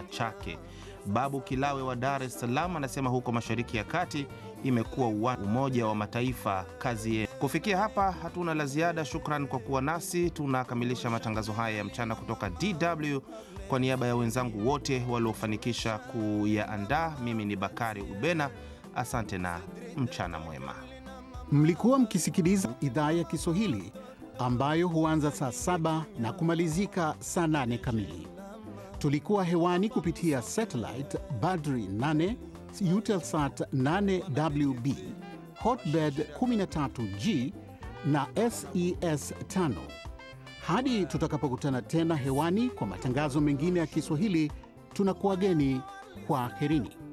chake. Babu Kilawe wa Dar es Salaam anasema huko Mashariki ya Kati imekuwa uwa- Umoja wa Mataifa kazi ye. Kufikia hapa hatuna la ziada. Shukran kwa kuwa nasi. Tunakamilisha matangazo haya ya mchana kutoka DW. Kwa niaba ya wenzangu wote waliofanikisha kuyaandaa, mimi ni Bakari Ubena. Asante na mchana mwema. Mlikuwa mkisikiliza idhaa ya Kiswahili ambayo huanza saa saba na kumalizika saa nane kamili. Tulikuwa hewani kupitia satellite Badri 8, Eutelsat 8WB, Hotbird 13G na SES 5. Hadi tutakapokutana tena hewani kwa matangazo mengine ya Kiswahili, tunakuwageni kwa herini.